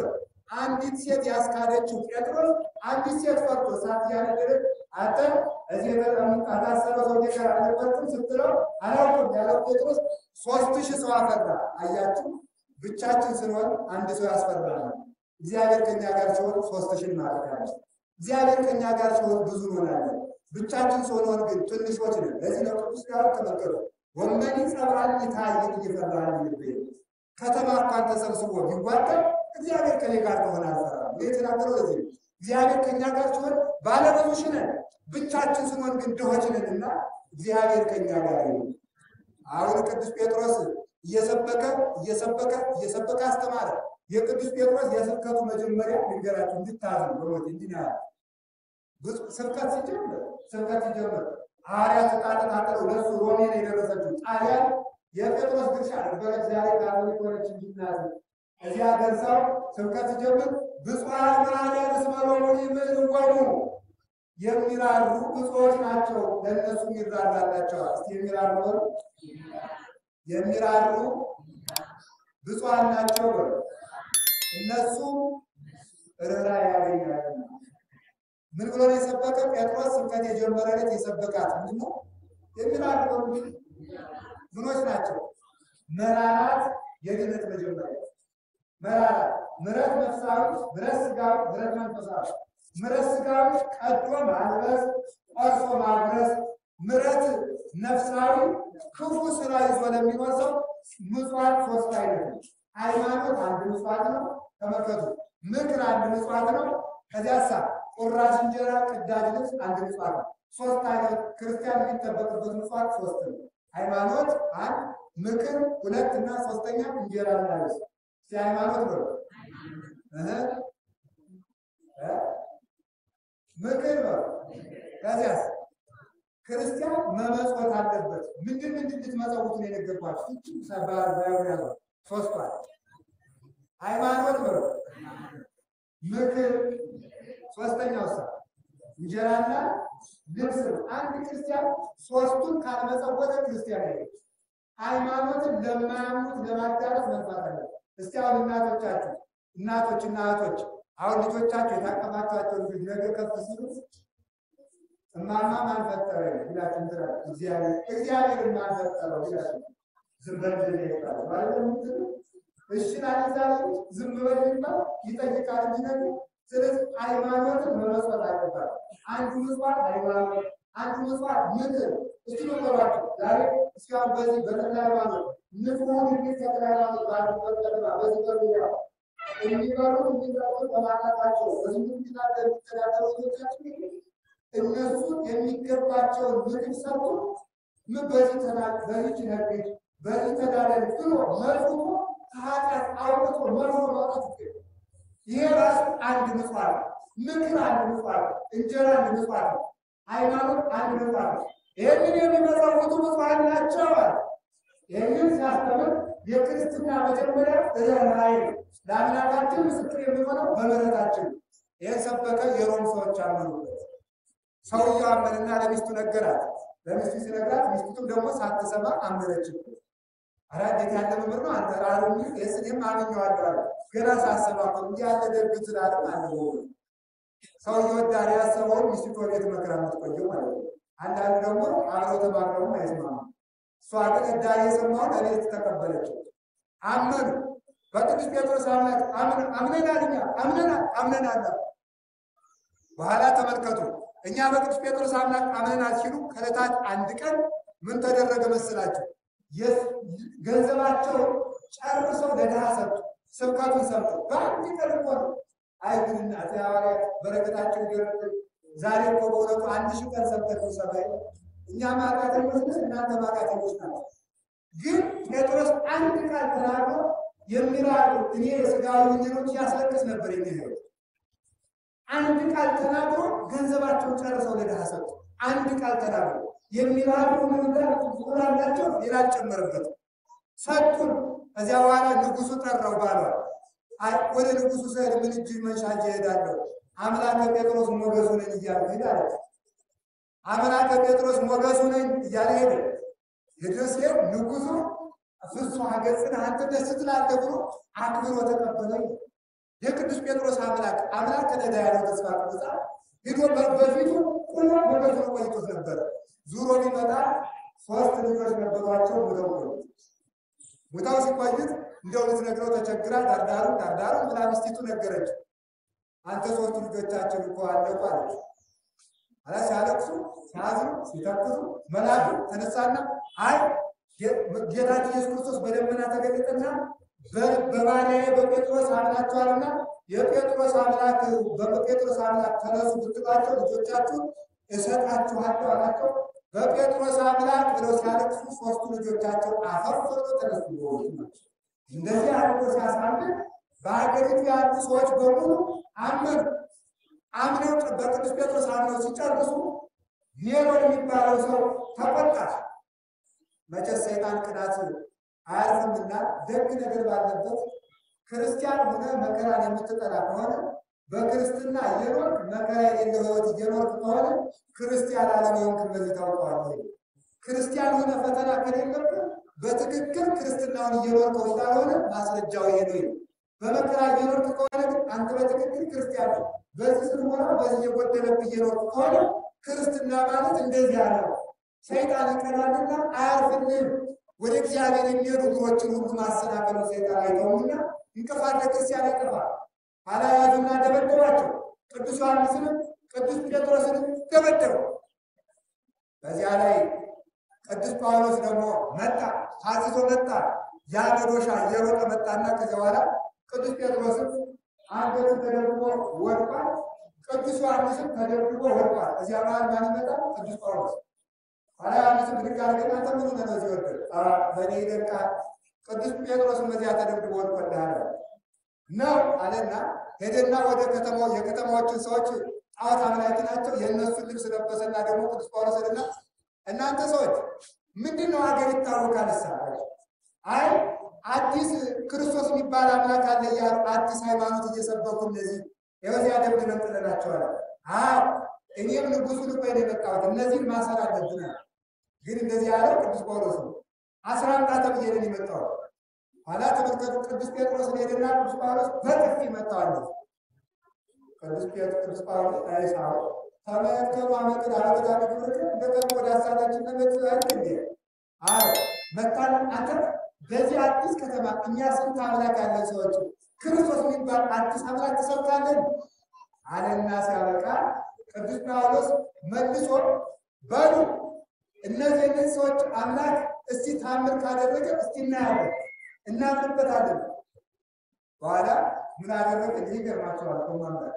አንዲት ሴት ያስካደችው ጴጥሮስ አንዲት ሴት ፈርቶ እሳት እያነደደች አንተ እዚህ የታሰረ ሰው ጋር አልነበርክም ስትለው አላውቅም ያለው ጴጥሮስ ሶስት ሺህ ሰው አፈራ። አያችሁ፣ ብቻችን ስንሆን አንድ ሰው ያስፈራናል። እግዚአብሔር ከኛ ጋር ሲሆን ሶስት ሺህ እናደርጋለን። እግዚአብሔር ከኛ ጋር ሲሆን ብዙ እንሆናለን። ብቻችን ስንሆን ግን ትንሾች ነን። ለዚህ ነው ቅዱስ ዳዊት ተመልከቱ፣ ወመኒ ጸብራን ይታይን እየፈራን ልቤ ከተማ እንኳን ተሰብስቦ ቢዋቀር እግዚአብሔር ከኔ ጋር ከሆነ አልፈራም። ይህ የተናገረው ለዚህ ነው። እግዚአብሔር ከኛ ጋር ሲሆን ባለብዙ ሺህ ነን። ብቻችን ስንሆን ግን ድሆች ነንና እግዚአብሔር ከኛ ጋር ይሁን። አሁን ቅዱስ ጴጥሮስ እየሰበከ እየሰበከ እየሰበከ አስተማረ። የቅዱስ ጴጥሮስ የስብከቱ መጀመሪያ ልንገራችሁ እንድታዝኑ በሞት እንዲህ ነው ያለው። ብዙ ስብከት ሲጀምር ስብከት ሲጀምር ሐዋርያት ዕቃ ተቃጠለው ለእሱ ሮሜ ነው የደረሰችው ጣሊያን የጴጥሮስ ድርሻ ነበረች። ዛሬ ካቶሊክ ሆነች እንዲናዝ እዚያ ደርሰው ስብከት ሲጀምር ብፁዓን መኃልያን እስመ ሎሙኒ ምዕልወሙ የሚራሩ ብፁዓን ናቸው ለእነሱ የሚራራላቸዋል። እስቲ የሚራሩ በሉ የሚራሩ ብፁዓን ናቸው በሉ እነሱ ርኅራኄ ያገኛሉና። ምን ብሎ ነው የሰበከ? ጴጥሮስ ስብከት የጀመረለት የሰበካት ምንድን ነው? የሚራሩ በሉ ምኖች ናቸው? መራራት የድነት መጀመሪያ መራራት ምሕረት ነፍሳዊ፣ ምሕረት ስጋዊ፣ ምሕረት መንፈሳዊ። ምሕረት ስጋዊ ቀዶ ማልበስ፣ ቆርሶ ማጉረስ። ምሕረት ነፍሳዊ ክፉ ስራ ይዞ ለሚኖር ሰው ምጽዋት ሶስት አይነት ነው። ሃይማኖት አንድ ምጽዋት ነው። ተመልከቱ። ምክር አንድ ምጽዋት ነው። ከዚያሳ ቁራሽ እንጀራ፣ ቅዳጅ ልብስ አንድ ምጽዋት ነው። ሶስት አይነት ክርስቲያን የሚጠበቅበት ምጽዋት ሶስት ነው። ሃይማኖት አንድ፣ ምክር ሁለት እና ሶስተኛ እንጀራ እና ልብስ። እስቲ ሃይማኖት ነው እህ እ ምክር ነው። ከዚያስ ክርስቲያን መመጽወት አለበት። ምንድን ምንድን ልትመጸውት ነው የነገርኳችሁ? እቺ ሰባር ባይሆን ያለው ሶስቷል። ሃይማኖት ነው፣ ምክር ሶስተኛው ሳ እንጀራና ልብስ ነው። አንድ ክርስቲያን ሶስቱን ካልመጸወተ ክርስቲያን አይደለም። ሃይማኖትን ለማያምኑት ለማዳረስ መልፋት አለ። እስቲ አሁን እናቶቻችሁ እናቶችና እህቶች አሁን ልጆቻችሁ የታቀፋችኋቸው ልጆች ነገ ከፍ ሲሉ እማማ ማን ፈጠረ ይላችሁ እንትና እግዚአብሔር እግዚአብሔር ማን ፈጠረው ይላችሁ ዝም በል ይባላል ማለት ነው። እሺ ላዛለ ዝም በል ይባል ይጠይቃል እንጂ ነው። ስለዚህ ሃይማኖትን መመስረት አለባት። አንዱ ምጽዋት ሃይማኖት፣ አንዱ ምጽዋት ምክር። እስቲ ነገሯቸው ዛሬ እስካሁን በዚህ በተክለ ሃይማኖት ንጹሑን እንዴት ተክለ ሃይማኖት ባሉበት ከተማ በዚህ በሚያ የሚበሉት የሚጠጡት በማጣታቸው በዝሙት የሚናገር የሚተዳደሩ ልጆቻችን እነሱ የሚገባቸውን ምግብ ሰጡ። ምን በዚህ ተናግ በዚህ ነግድ በዚህ ተዳደር ብሎ መልሶ ከኃጢአት አውጥቶ መልሶ ማውጣት ይገኛል። ይሄ ራሱ አንድ ምጽዋት ነው። ምክር አንድ ምጽዋት ነው። እንጀራ አንድ ምጽዋት ነው። ሃይማኖት አንድ ምጽዋት ነው። ይህንን የሚመጸውቱ ምጽዋት ናቸው አለ። ይህንን ሲያስተምር የክርስትና መጀመሪያ ርኅራኄ ነው። ለአምላካችን ምስክር የሚሆነው በምሕረታችን ነው። ይህን ሰበከ። የሮም ሰዎች አመኑበት። ሰውየው አመንና ለሚስቱ ነገራት። ለሚስቱ ሲነግራት ሚስቱም ደግሞ ሳትሰማ አመነችበት። ኧረ እንዴት ያለ መምህር ነው አንተ ራሩ ይህስ እኔም አምኜዋለሁ አለ። ገና ሳሰባ እኮ እንዲህ ያለ ደግ ስላለም አለ ሰውየው ዳር ያሰበውን ሚስቱ ቤት መከራ የምትቆየው ማለት ነው። አንዳንዱ ደግሞ አብረው ተባብረውም አይስማሙ። እሷ ግን እዳር የሰማውን እቤት ተቀበለችው። አመኑ። በቅዱስ ጴጥሮስ አምላክ አምነናል፣ እኛ አምነናል አምነናል። በኋላ ተመልከቱ እኛ በቅዱስ ጴጥሮስ አምላክ አምነናል ሲሉ ከዕለታት አንድ ቀን ምን ተደረገ መስላቸው? ገንዘባቸውን ጨርሰው ለድሃ ሰጡ። ስብከቱን ሰምቶ በአንድ ቀን እኮ ነው። አይ ግን እናቴ ሐዋርያት በረከታቸው ይደረግ። ዛሬ እኮ በእውነቱ አንድ ሺህ ቀን ሰብከቱ ሰማይ እኛ ማቃተኞች ነን፣ እናንተ ማቃተኞች ናቸው። ግን ጴጥሮስ አንድ ቃል ተናግሮ የሚራሩ እኔ የስጋዊ ወንጀሎች ያስለቅስ ነበር የሚሄዱ አንድ ቃል ተናግሮ ገንዘባቸውን ጨርሰው ለድሃ ሰጡ። አንድ ቃል ተናግሮ የሚራሩ ምንጋር ቁራላቸው ሌላ ጨመረበት ሰጡን። ከዚያ በኋላ ንጉሱ ጠራው ባሏል። ወደ ንጉሱ ስሄድ ምን እጅ መንሻ እሄዳለሁ አምላከ ጴጥሮስ ሞገሱ ነኝ እያለ ሄድ አለች። አምላከ ጴጥሮስ ሞገሱ ነኝ እያለ ሄደ። ሄደ ሲሄድ ንጉሱ ፍጹም ገጽን አንተ ደስ ትላለህ ብሎ አክብሮ ተቀበለኝ። የቅዱስ ጴጥሮስ አምላክ አምላክ ነዳ ያለው ተስፋ ቅዱሳ ሂዶ በፊቱ ቁሞ በበቱ ቆይቶት ነበረ። ዙሮ ቢመጣ ሶስት ልጆች ነበሯቸው። ሙተው ቆዩ። ሙታው ሲቆዩት እንደው ልትነግረው ተቸግራ ዳርዳሩ ዳርዳሩ ብላ ሚስቲቱ ነገረች። አንተ ሶስቱ ልጆቻችን እኮ አለቁ አለች። አላ ሲያለቅሱ ሲያዝኑ ሲተክዙ መልአኩ ተነሳና አይ ጌታችን ኢየሱስ ክርስቶስ በደመና ተገለጠና በባሪያዬ በጴጥሮስ አምናችኋልና የጴጥሮስ አምላክ በጴጥሮስ አምላክ ተነሱ ብትሏቸው ልጆቻችሁ እሰጣችኋለሁ አላቸው። በጴጥሮስ አምላክ ብለው ሲያለቅሱ ሶስቱ ልጆቻቸው አፈር ብለው ተነሱ። እንደዚህ አድርጎ ሲያሳምን በሀገሪቱ ያሉ ሰዎች በሙሉ አመኑ። አምነው በቅዱስ ጴጥሮስ አምነው ሲጨርሱ ኔሮን የሚባለው ሰው ተቆጣ። መቼስ ሰይጣን ቅናት አያርፍምና ደግ ነገር ባለበት ክርስቲያን ሆነ መከራን የምትጠላ ከሆነ በክርስትና እየኖርክ መከራ የሌለው ሕይወት እየኖርክ ከሆነ ክርስቲያን አለመሆንክን በዚህ ታውቀዋለህ። ክርስቲያን ሆነ ፈተና ከሌለብህ በትክክል ክርስትናውን እየኖርከው ስላልሆነ ማስረጃው ይሄ ነው። በመከራ እየኖርክ ከሆነ ግን አንተ በትክክል ክርስቲያን ነው። በዚህ ስትሞላ በዚህ የጎደለብህ እየኖርክ ከሆነ ክርስትና ማለት እንደዚህ ነው። ሰይጣን ይቀናልና አያርፍልም። ወደ እግዚአብሔር የሚሄዱ እግሮችን ሁሉ ማሰናከሉ ሰይጣን አይተውምና እንቅፋት ለክርስቲያን ያጠፋል። አላያዙና ደበደባቸው። ቅዱስ ዮሐንስንም ቅዱስ ጴጥሮስንም ደበደቡ። በዚያ ላይ ቅዱስ ጳውሎስ ደግሞ መጣ፣ ታዝዞ መጣ። ያ መዶሻ እየሮጠ መጣና ከዚያ በኋላ ቅዱስ ጴጥሮስም አንገቱ ተደርጎ ወድቋል። ቅዱስ ዮሐንስም ተደርጎ ወድቋል። እዚያ መሀል ማን ይመጣል? ቅዱስ ጳውሎስ ኋላ ዮሐንስም ብድግ አድርገን አንተ ምን ሆነህ ነው እዚህ ወደቅ? በእኔ ይደንቃል። ቅዱስ ጴጥሮስም እዚያ ተደርጎ ወድቆልሃል ነው አለና ሄደና ወደ ከተማው የከተማዎችን ሰዎች ጣዖት አምላኪ ናቸው። የእነሱን ልብስ ለበሰና ደግሞ ቅዱስ ጳውሎስ ሄደና እናንተ ሰዎች ምንድን ነው ሀገር ይታወቃል ሳ አይ አዲስ ክርስቶስ የሚባል አምላክ አለ እያሉ አዲስ ሃይማኖት እየሰበኩ እነዚህ የበዚያ ደብድ መንጥለናቸዋል። አዎ እኔም ንጉሱ ልኮ ነው የመጣሁት እነዚህን ማሰር አለብናል። ግን እንደዚህ ያለው ቅዱስ ጳውሎስ ነው። አስራ አምጣ ተብዬ ነው የመጣሁት። ኋላ ተመልከቱ። ቅዱስ ጴጥሮስ ሄደና ቅዱስ ጳውሎስ በጥፊ መታዋል። ቅዱስ ቅዱስ ጳውሎስ አይሳው ተመልከቱ አመቅድ አመቅድ አመቅድ እንደቀድሞ ወደ ሀሳባችን ለመጥዛል እንዴ አዎ መታን አንተ በዚህ አዲስ ከተማ እኛ ስንት አምላክ ያለን ሰዎች ክርስቶስ የሚባል አዲስ አምላክ ተሰብካለን አለና ሲያበቃ ቅዱስ ጳውሎስ መልሶ በሉ እነዚህ እነዚህ ሰዎች አምላክ እስቲ ታምር ካደረገ እስቲ እናያለን እናምንበታለን። በኋላ ምን አደረገ? እዚህ ገርማቸዋል። ኮማንዳር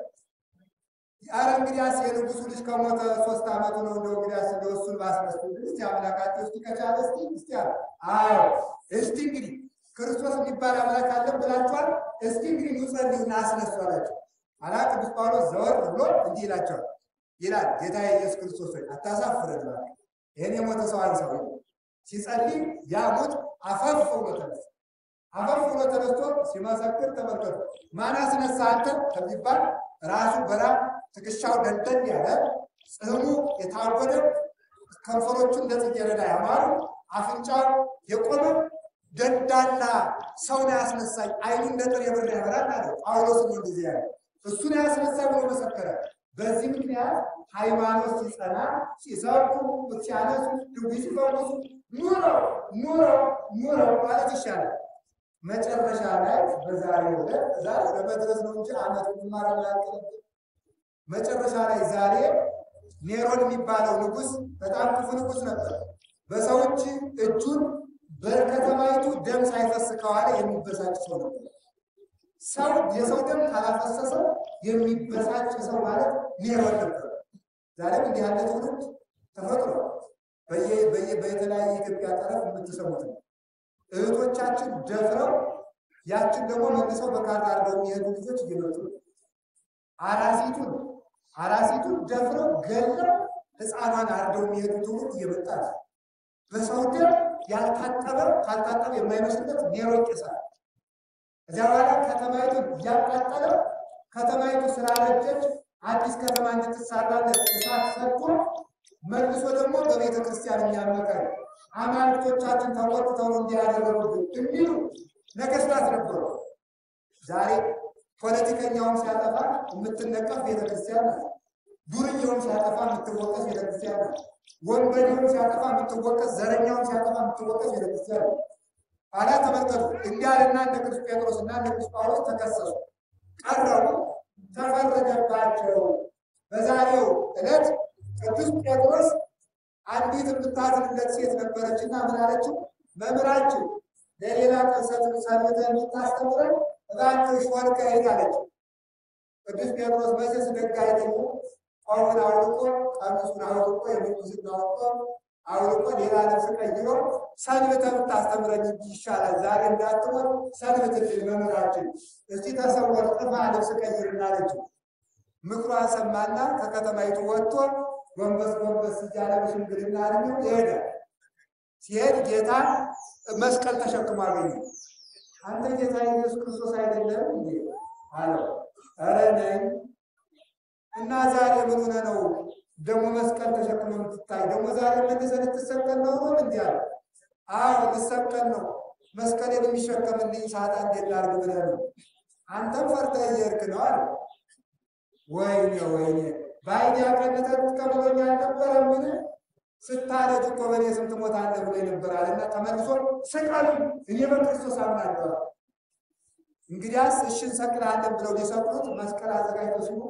አረ እንግዲያስ የንጉሱ ልጅ ከሞተ ሶስት ዓመቱ ነው። እንደው እንግዲያስ እንደው እሱን ባስነሱ እስቲ አምላካቸው እስቲ ከቻለ እስቲ እስቲ አለ። አዎ እስቲ እንግዲህ ክርስቶስ የሚባል አምላክ አለን ብላችኋል። እስቲ እንግዲህ ንጸልዩና አስነሱ አላቸው። አላ ቅዱስ ጳውሎስ ዘወር ብሎ እንዲህ ይላቸዋል ይላል ጌታ ኢየሱስ ክርስቶስ ሆይ አታሳፍረን፣ ይህን የሞተ ሰው አንሳው። ሲጸልይ ያ ሞት አፈፍ ብሎ ተነሳ። አፈፍ ብሎ ተነስቶ ሲመሰክር ተመልከቱ። ማን አስነሳ አንተ ከሚባል ራሱ በራ ትከሻው ደንደን ያለ ጽሕሙ የታወደ ከንፈሮቹ እንደ ጽጌረዳ ያማሩ አፍንጫው የቆመ ደንዳና ሰው ነው ያስነሳኝ፣ አይኑ እንደ ጥሬ ብር ያበራል አለ ጳውሎስ። እንደዚህ ያለ እሱን ያስነሳኝ ብሎ መሰከረ። በዚህ ምክንያት ሃይማኖት ሲጸና ሲሰብኩ ሲያነሱ ድውይ ሲፈውሱ ኑረው ኑረው ኑረው ማለት ይሻላል። መጨረሻ ላይ በዛሬው ዕለት ዛሬ ለመድረስ ነው እንጂ አመት ማራ ያቀረብ መጨረሻ ላይ ዛሬ ኔሮን የሚባለው ንጉስ በጣም ክፉ ንጉስ ነበር። በሰዎች እጁን በከተማይቱ ደም ሳይፈስ ከዋለ የሚበሳጭ ሰው ነበር። ሰው የሰው ደም ካላፈሰሰ የሚበሳጭ ሰው ማለት ኔሮን ነበር። ዛሬም እንዲህ ያለ ትውልድ ተፈጥሮ በየተለያየ የኢትዮጵያ ጠረፍ የምትሰሙት ነው። እህቶቻችን ደፍረው ያችን ደግሞ መልሰው በካርታ አርደው የሚሄዱ ልጆች እየመጡ ነው። አራሲቱን አራሲቱን ደፍረው ገለው ሕፃኗን አርደው የሚሄዱ ትውልድ እየመጣ ነው። በሰው ደም ያልታጠበ ካልታጠበ የማይመስልበት ኔሮ ይቄሳል። እዚያ በኋላ ከተማይቱን እያቃጠለ ከተማይቱ ስላረጀች አዲስ ከተማ እንድትሰራለት እሳት ሰጥቶ መልሶ ደግሞ በቤተ ክርስቲያን የሚያመቀር አማልክቶቻችን ተቆጥተው እንዲያደረጉብን የሚሉ ነገስታት ነበሩ። ዛሬ ፖለቲከኛውም ሲያጠፋ የምትነቀፍ ቤተክርስቲያን ናት። ዱርዬውም ሲያጠፋ የምትወቀስ ቤተክርስቲያን ናት። ወንበዴውም ሲያጠፋ የምትወቀስ፣ ዘረኛውም ሲያጠፋ የምትወቀስ ቤተክርስቲያን ናት። ኋላ ተመልከቱ እንዲያልና እንደ ቅዱስ ጴጥሮስ እና እንደ ቅዱስ ጳውሎስ ተከሰሱ፣ ቀረቡ፣ ተፈረደባቸው። በዛሬው ዕለት ቅዱስ ጴጥሮስ አንዲት የምታዝንለት ሴት ነበረችና ምን አለችው? መምህራችን ለሌላ ቀን ሰንብተን የምታስተምረን እባክሽ ወድቀህ ሂድ አለችው። ቅዱስ ጴጥሮስ መቼስ ደግ አይደለም። ቆቡን አውልቆ ቀሚሱን አውልቆ የምንኩስና አውልቆ አውልቆ ሌላ ልብስ ቀይሮ ሰንብተህ ብታስተምረኝ እንጂ ይሻላል፣ ዛሬ እንዳትሞት ሰንብትልን መምህራችን፣ እስቲ ተሰወር ጥፋ ልብስ ቀይርና አለችው። ምክሯን ሰማና ከከተማይቱ ወጥቶ ጎንበስ ጎንበስ እያለ በሽምግልና እድሜው ይሄዳል። ሲሄድ ጌታ መስቀል ተሸክሞ አገኘ። አንተ ጌታ ኢየሱስ ክርስቶስ አይደለም እንዴ አለው። ኧረ ነኝ። እና ዛሬ ምን ሆነ ነው ደግሞ መስቀል ተሸክሞ የምትታይ? ደግሞ ዛሬ መልሰህ ልትሰቀል ነው ነው እንዲህ አለ። አዎ ልሰቀል ነው። መስቀሌን የሚሸከምልኝ ሳጣ እንዴት ላድርግ ብለህ ነው? አንተም ፈርተህ እየሄድክ ነው አለ። ወይኔ ወይኔ በአይኔ አቀንተህ ትቀበለኝ አልነበረምን? ስታረጅ እኮ በእኔ ስም ትሞታለህ ብሎ ይነበራል እና ተመልሶ ስቀሉ እኔ በክርስቶስ አምናለሁ። እንግዲያስ እሺ እንሰቅልሃለን ብለው ሊሰቅሉት መስቀል አዘጋጅተው ሲሉ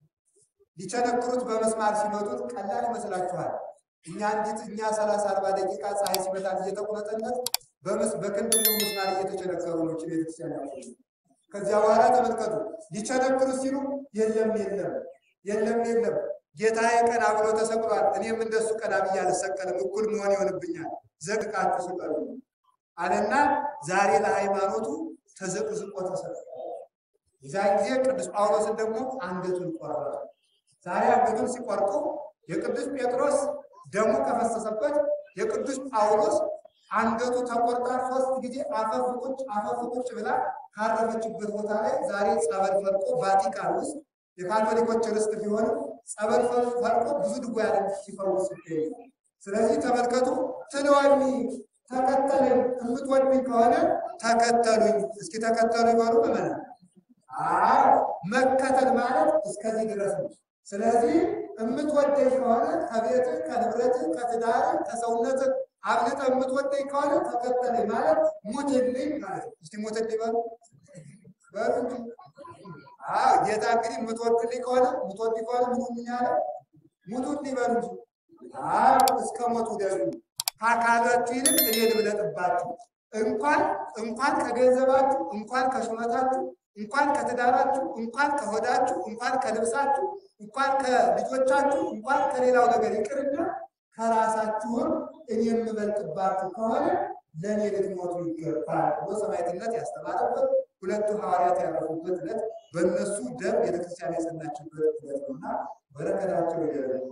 ሊቸነክሩት በመስማር ሲመጡት ቀላል ይመስላችኋል? እኛ እንዲት እኛ ሰላሳ አርባ ደቂቃ ፀሐይ ሲመታት እየተቁነጠነት በክንድ ሙሉ ምስማር እየተቸነከሩ ነው ቤተክርስቲያን ያቆ ከዚያ በኋላ ተመልከቱ ሊቸነክሩት ሲሉ የለም የለም የለም የለም ጌታዬ ቀና ብሎ ተሰቅሏል። እኔም እንደሱ ቀና ብዬ አልሰቀልም፣ እኩል መሆን ይሆንብኛል። ዘቅቃችሁ ስቀሉ አለና ዛሬ ለሃይማኖቱ ተዘቅዝቆ ተሰቅሏል። የዛን ጊዜ ቅዱስ ጳውሎስን ደግሞ አንገቱን ቆረጠ። ዛሬ አንገቱን ሲቆርጡ የቅዱስ ጴጥሮስ ደሙ ከፈሰሰበት የቅዱስ ጳውሎስ አንገቱ ተቆርጣ ሶስት ጊዜ አፈፍ ቁጭ አፈፍ ቁጭ ብላ ካረፈችበት ቦታ ላይ ዛሬ ጸበል ፈልቆ ቫቲካን ውስጥ የካቶሊኮች ርስት ቢሆንም ጸበል ፈልቆ ብዙ ድውያንን ሲፈውስ ይገኛል። ስለዚህ ተመልከቱ፣ ትለዋኒ ተከተለኝ፣ የምትወዱኝ ከሆነ ተከተሉኝ። እስኪ ተከተሉ ይበሉ መመና አዎ መከተል ማለት እስከዚህ ድረስ ነው። ስለዚህ የምትወደኝ ከሆነ ከቤትህ፣ ከንብረትህ፣ ከትዳርህ፣ ከሰውነትህ አብልጠህ የምትወደኝ ከሆነ ተከተለኝ ማለት ሙትልኝ ማለት ነው። እስቲ ሙትልኝ በሉ በሉ እንጂ አዎ ጌታ እንግዲህ የምትወድልኝ ከሆነ የምትወድ ከሆነ ምኑ ምን ያለ ሙቱልኝ በሉ እንጂ አዎ እስከ ሞቱ ደሩ ከአካላችሁ ይልቅ እኔ ልብለጥባችሁ እንኳን እንኳን ከገንዘባችሁ እንኳን ከሹመታችሁ እንኳን ከትዳራችሁ እንኳን ከሆዳችሁ እንኳን ከልብሳችሁ እንኳን ከልጆቻችሁ እንኳን ከሌላው ነገር ይቅርና ከራሳችሁም እኔ የምበልጥባችሁ ከሆነ ለእኔ ልትሞቱ ይገባል ብሎ ሰማዕትነት ያስተማረበት ሁለቱ ሐዋርያት ያረፉበት ዕለት በእነሱ ደም ቤተክርስቲያን የጸናችበት ዕለት ነውና በረከታቸው ይደረግ።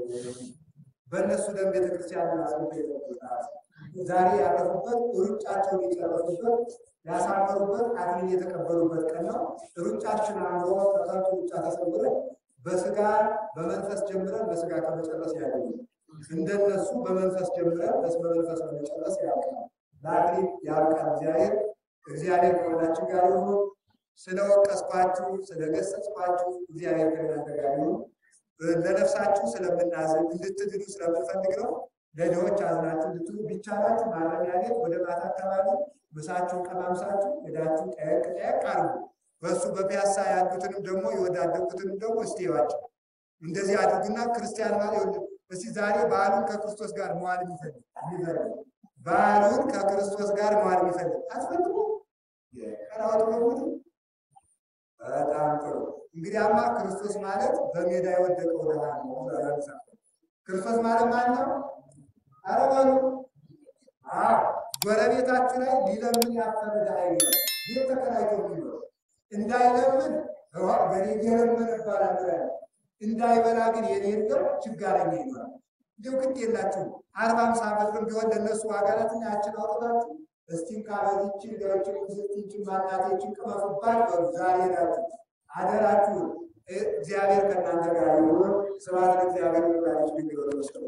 በእነሱ ደም ቤተክርስቲያን አጽንቶ የጠበቃት ዛሬ ያረፉበት ሩጫቸውን የጨረሱበት ያሳመሩበት አክሊል የተቀበሉበት ቀን ነው። ሩጫችን አምሮ ከከንቱ ሩጫ ተሰውረን በስጋ በመንፈስ ጀምረን በስጋ ከመጨረስ ያገኙ እንደነሱ በመንፈስ ጀምረን በመንፈስ በመጨረስ ያውቃል። ለአክሊል ያውቃል እግዚአብሔር። እግዚአብሔር ከሁላችን ጋር ይሁን። ስለወቀስኳችሁ ስለገሰጽኳችሁ እግዚአብሔር ከእናንተ ጋር ይሁን። ለነፍሳችሁ ስለምናዝን እንድትድኑ ስለምንፈልግ ነው። ለድሆች አዝናችሁ እንድትሉ ቢቻላችሁ ማረሚያ ቤት ወደ ማታ አካባቢ ምሳችሁን ቀማምሳችሁ ሄዳችሁ ጠየቅ ጠየቅ አድርጉ። በእሱ በፒያሳ ያሉትንም ደግሞ የወዳደቁትንም ደግሞ እስቲ እዩዋቸው። እንደዚህ አድርጉና ክርስቲያን ማለት እስቲ ዛሬ በዓሉን ከክርስቶስ ጋር መዋል የሚፈልግ የሚፈልግ በዓሉን ከክርስቶስ ጋር መዋል የሚፈልግ አትፈልጉ? ቀራወጥ በሙሉ በጣም ጥሩ። እንግዲያማ ክርስቶስ ማለት በሜዳ የወደቀው ድሃ ነው። ክርስቶስ ማለት ማን ነው? ኧረ በሉ አዎ፣ ጎረቤታችሁ ላይ ሊለምን ያፈረ ድሃ ይኖራል። ቤት ተከራይቶ የሚኖር እንዳይለምን ገሌ እየለመነ ይባላል ያለ እንዳይበላ ግን የሌለው ችጋረኛ ይኖራል። እንዲሁ ግድ የላችሁም። አርባ አምሳ ዓመት ቢሆን ለእነሱ ዋጋናትና ያችን አውጥታችሁ እስቲም ካበዚችን ዳዎችን ዝቲችን ማናቴችን ቅመፉባት በሉ። ዛሬ ናችሁ አደራችሁን። እግዚአብሔር ከእናንተ ጋር ይሁን። ስብሐት ለእግዚአብሔር ወለወላዲቱ ድንግል ወለመስቀሉ